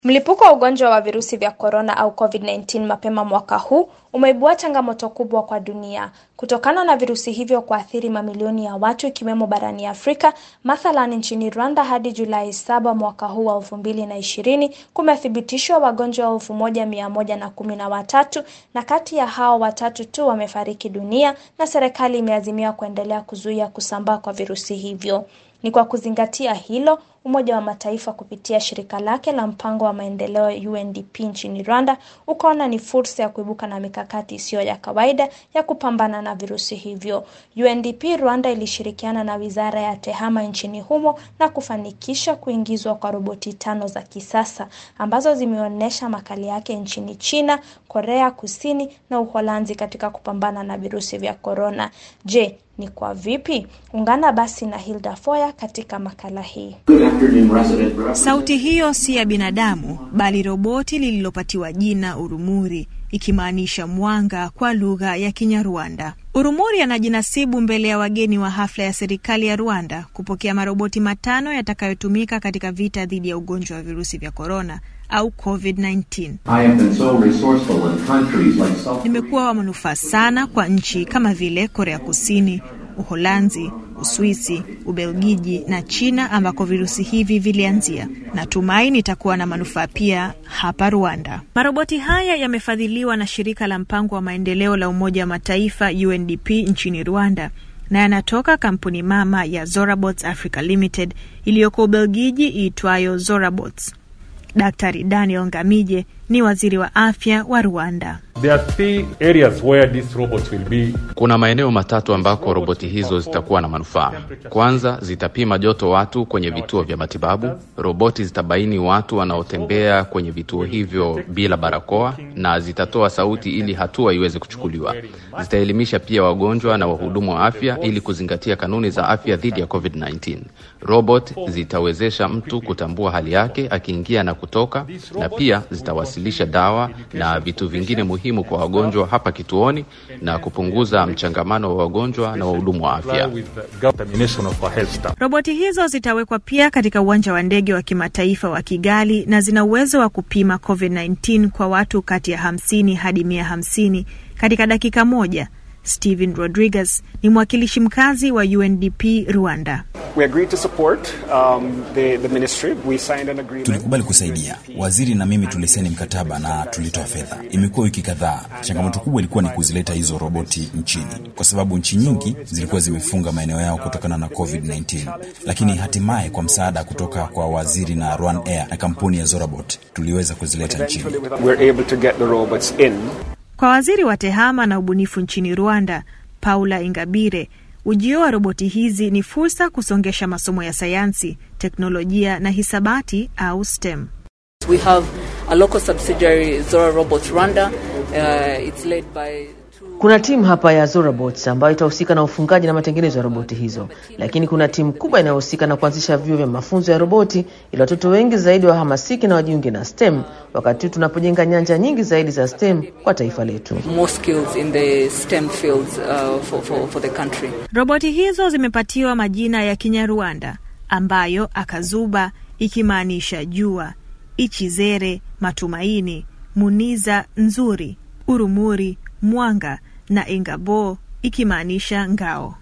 Mlipuko wa ugonjwa wa virusi vya korona au COVID-19 mapema mwaka huu umeibua changamoto kubwa kwa dunia kutokana na virusi hivyo kuathiri mamilioni ya watu ikiwemo barani Afrika. Mathalan, nchini Rwanda hadi Julai saba mwaka huu wa elfu mbili na ishirini kumethibitishwa wagonjwa elfu moja mia moja na kumi na watatu na kati ya hao watatu tu wamefariki dunia, na serikali imeazimia kuendelea kuzuia kusambaa kwa virusi hivyo. Ni kwa kuzingatia hilo, Umoja wa Mataifa kupitia shirika lake la mpango wa maendeleo UNDP nchini Rwanda ukaona ni fursa ya kuibuka na mikakati isiyo ya kawaida ya kupambana na virusi hivyo. UNDP Rwanda ilishirikiana na Wizara ya Tehama nchini humo na kufanikisha kuingizwa kwa roboti tano za kisasa ambazo zimeonyesha makali yake nchini China, Korea Kusini na Uholanzi katika kupambana na virusi vya korona. Je, ni kwa vipi? Ungana basi na Hilda Foya katika makala hii. Sauti hiyo si ya binadamu bali roboti lililopatiwa jina Urumuri, ikimaanisha mwanga kwa lugha ya Kinyarwanda. Urumuri anajinasibu mbele ya wageni wa hafla ya serikali ya Rwanda kupokea maroboti matano yatakayotumika katika vita dhidi ya ugonjwa wa virusi vya korona au COVID-19. Nimekuwa wa manufaa sana kwa nchi kama vile Korea Kusini, Uholanzi, Uswisi, Ubelgiji na China ambako virusi hivi vilianzia. Natumai nitakuwa na manufaa pia hapa Rwanda. Maroboti haya yamefadhiliwa na shirika la mpango wa maendeleo la Umoja wa Mataifa UNDP nchini Rwanda na yanatoka kampuni mama ya Zorabots Africa Limited iliyoko Ubelgiji iitwayo Zorabots. Daktari Daniel Ngamije ni waziri wa afya wa Rwanda. There are three areas where these robots will be. Kuna maeneo matatu ambako roboti hizo zitakuwa na manufaa. Kwanza, zitapima joto watu kwenye vituo vya matibabu. Roboti zitabaini watu wanaotembea kwenye vituo hivyo bila barakoa na zitatoa sauti ili hatua iweze kuchukuliwa. Zitaelimisha pia wagonjwa na wahudumu wa afya ili kuzingatia kanuni za afya dhidi ya COVID-19. Robot zitawezesha mtu kutambua hali yake akiingia na kutoka, na pia zitawasilisha dawa na vitu vingine muhimu kwa wagonjwa hapa kituoni na kupunguza mchangamano wa wagonjwa na wahudumu wa afya. Roboti hizo zitawekwa pia katika uwanja wa ndege wa kimataifa wa Kigali na zina uwezo wa kupima COVID-19 kwa watu kati ya 50 hadi 150 katika dakika moja. Steven Rodriguez ni mwakilishi mkazi wa UNDP Rwanda. Tulikubali kusaidia. Waziri na mimi tulisaini mkataba na tulitoa fedha. Imekuwa wiki kadhaa. Changamoto kubwa ilikuwa ni kuzileta hizo roboti nchini, kwa sababu nchi nyingi zilikuwa zimefunga maeneo yao kutokana na COVID-19, lakini hatimaye kwa msaada kutoka kwa waziri na Rwan Air na kampuni ya Zorabot tuliweza kuzileta nchini. Kwa waziri wa tehama na ubunifu nchini Rwanda, Paula Ingabire, ujio wa roboti hizi ni fursa kusongesha masomo ya sayansi, teknolojia na hisabati au STEM. We have a local subsidiary Zora Robots Rwanda. Uh, it's led by kuna timu hapa ya Zorabots ambayo itahusika na ufungaji na matengenezo ya roboti hizo, lakini kuna timu kubwa inayohusika na kuanzisha vyuo vya mafunzo ya roboti ili watoto wengi zaidi wahamasike na wajiunge na STEM, wakati huu tunapojenga nyanja nyingi zaidi za STEM kwa taifa letu. more skills in the STEM fields uh, for, for, for the country. Roboti hizo zimepatiwa majina ya Kinyarwanda ambayo akazuba ikimaanisha jua, ichizere matumaini, muniza nzuri, urumuri mwanga na ingabo ikimaanisha ngao.